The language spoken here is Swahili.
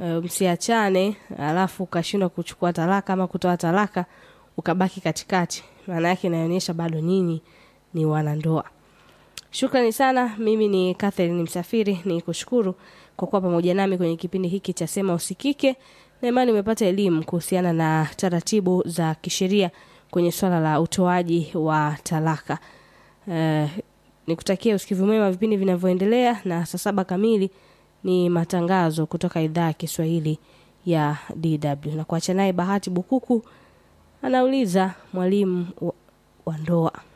e, msiachane alafu ukashindwa kuchukua talaka ama kutoa talaka ukabaki katikati maana yake inaonyesha bado nyinyi ni wanandoa shukrani sana mimi ni catherine msafiri ni kushukuru kwa kuwa pamoja nami kwenye kipindi hiki cha sema usikike na imani umepata elimu kuhusiana na taratibu za kisheria kwenye swala la utoaji wa talaka uh, nikutakia usikivu mwema vipindi vinavyoendelea na saa saba kamili ni matangazo kutoka idhaa ya kiswahili ya dw na kuacha naye bahati bukuku anauliza mwalimu wa, wa ndoa